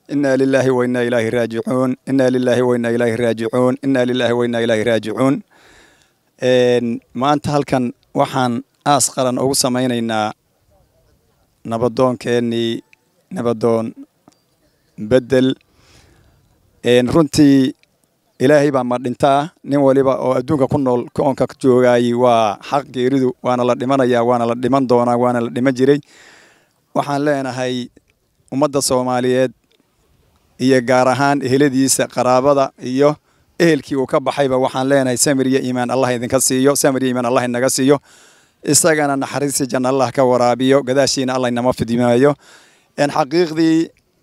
inaa lilaahi wa innaa ilaahi raajicuun inaa lilaahi wa innaa ilaahi raajicuun inaa lilaahi wa innaa ilaahi raajicuun maanta halkan waxaan aas qaran ugu samaynaynaa nabadoonkeenii nabadoon bedel runtii ilaahay baa ma dhintaa nin waliba oo adduunka ku nool koonka joogaayey waa xaq geeridu waana la dhimanayaa waana la dhiman doonaa waana la dhiman jiray waxaan leenahay ummadda soomaaliyeed iyo gaar ahaan eheladiisa qaraabada iyo ehelkii uu ka baxayba waxaan leenahay samir iyo iimaan allah idinka siiyo samir iyo iimaan allah inaga siiyo isagana naxariistii janna allah ka waraabiyo gadaashiina allah inama fidimaayo xaqiiqdii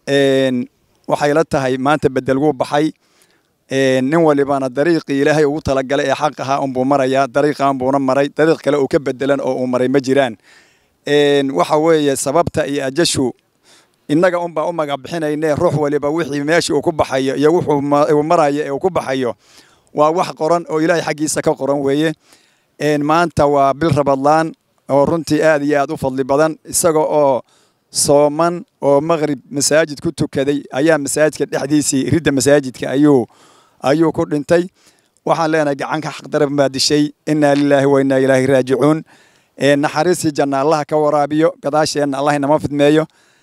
waxay la tahay maanta bedel wuu baxay nin walibana dariiqii ilaahay ugu talagalay ee xaq ahaa unbuu marayaa dariiqan buuna maray dariiq kale uu ka bedelan oo uu maray ma jiraan waxa weeye sababta iyo ajashu innaga unbaa u magac bixinayne ruux waliba wixii meeshii uu ku baxayo iyo wuxuu marayo ee uu ku baxayo waa wax qoran oo ilaahay xaggiisa ka qoran weeye maanta waa bil rabadlaan oo runtii aad iyo aad u fadli badan isaga oo sooman oo maqrib masaajid ku tukaday ayaa masaajidka dhexdiisii ridda masaajidka ayuu ayuu ku dhintay waxaan leenahay gacanka xaqdarab baa dishay innaa lilaahi wa innaa ilaahi raajicuun naxariistii janna allaha ka waraabiyo gadaasheenna allah inama fidmeeyo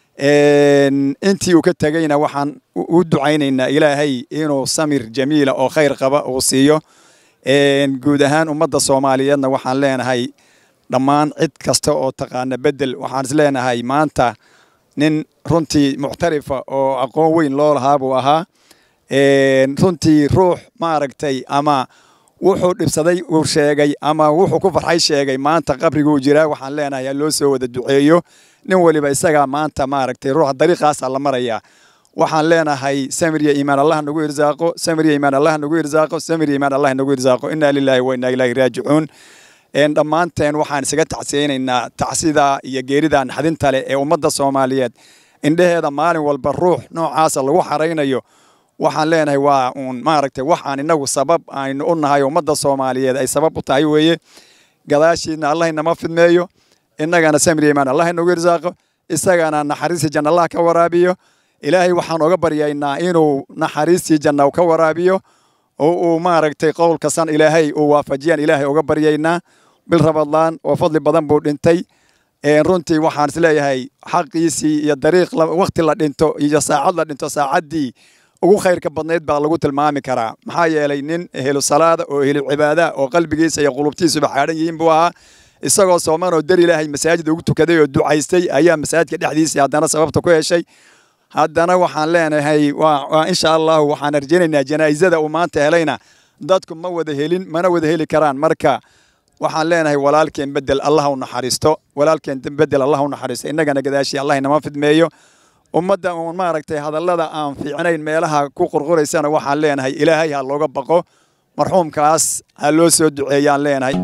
intii uu ka tegeyna waxaan u ducaynaynaa ilaahay inuu samir jamiila oo khayr qaba uu siiyo guud ahaan ummadda soomaaliyeedna waxaan leenahay dhammaan cid kasta oo taqaana bedel waxaan is leenahay maanta nin runtii muctarifa oo aqoon weyn loo lahaa buu ahaa runtii ruux maaragtay ama wuxuu dhibsaday uu sheegay ama wuxuu ku farxay sheegay maanta qabriguu jiraa waxaan leenahay ha loo soo wada duceeyo nin waliba isagaa maanta maaragtay ruuxa dariiqaasaa la marayaa waxaan leenahay samir iyo iimaan allah nagu irsaaqo samir iyo iimaan allah nagu irsaaqo samir iyo iimaan allah nagu irsaaqo innaa lilaahi wa innaa ilaahi raajicuun dhammaanteen waxaan isaga tacsiyeynaynaa tacsida iyo geerida naxdinta leh ee ummadda soomaaliyeed indheheeda maalin walba ruux noocaasa lagu xaraynayo waxaan leenahay waa uun maaragtay waxaan inagu sabab aynu u nahay ummadda soomaaliyeed ay sabab u tahay weeye gadaashiidna allah inama fidmeeyo innagana samir imaan allah inagu irsaaqo isagana naxariistii janna allah ka waraabiyo ilaahay waxaan oga baryaynaa inuu naxariistii janna ka waraabiyo oo uu maaragtay qowlkasan ilaahay uu waafajiyaan ilaahay oga baryaynaa bil rabadlaan oo fadli badan buu dhintay runtii waxaan isleeyahay xaqiisii iyo dariiq wakti la dhinto iyo saacad la dhinto saacaddii ugu khayrka badnayd baa lagu tilmaami karaa maxaa yeelay nin ehelu salaada oo ehelu cibaada oo qalbigiisa iyo qulubtiisuba xaadhan yihiin buu ahaa isagoo sooman oo dar ilaahay masaajid ugu tukaday oo ducaystay ayaa masaajidka dhexdiisii haddana sababta ku heshay haddana waxaan leenahay waa insha allahu waxaan arjaynaynaa janaa'izada uu maanta helayna dadku ma wada helin mana wada heli karaan marka waxaan leenahay walaalkeen bedel allah u naxariisto walaalkeen bedel allah u naxariisto innagana gadaashii allah inama fidmeeyo ummadda uun maaragtay hadallada aan fiicnayn meelaha ku qurquraysana waxaan leenahay ilaahay ha looga baqo marxuumkaas ha loo soo duceeyaan leenahay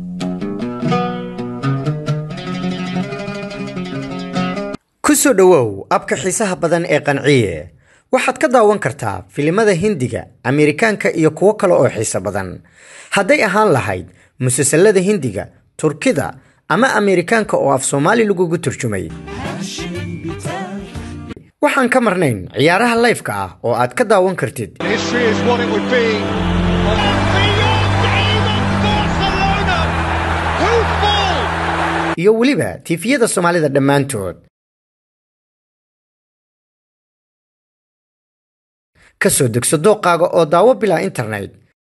ku soo dhowow abka xiisaha badan ee qanciye waxaad ka daawan kartaa filimada hindiga ameerikaanka iyo kuwo kale oo xiiso badan hadday ahaan lahayd musalsalada hindiga turkida ama ameerikaanka oo af soomaali lagugu turjumay waxaan ka marnayn ciyaaraha layfka ah oo aad ka daawan kartid History is what it would be. iyo weliba tiifiyada soomaalida dhammaantood ka soo degso dooqaaga oo daawo bilaa internet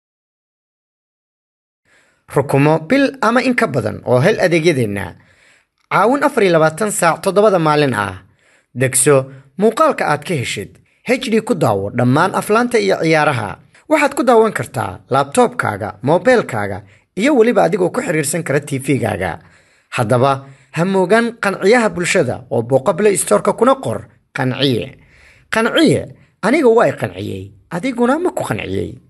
rukumo bil ama in ka badan oo hel adeegyadeenna caawin afar iyo labaatan saac toddobada maalin ah degso muuqaalka aad ka heshid hd ku daawo dhammaan aflaanta iyo ciyaaraha waxaad ku daawan kartaa laabtoobkaaga moobeelkaaga iyo weliba adigoo ku xiriirsan kara tv-gaaga haddaba ha moogaan qanciyaha bulshada oo booqo play storeka kuna qor qanciye qanciye aniga waa i qanciyey adiguna ma ku qanciyey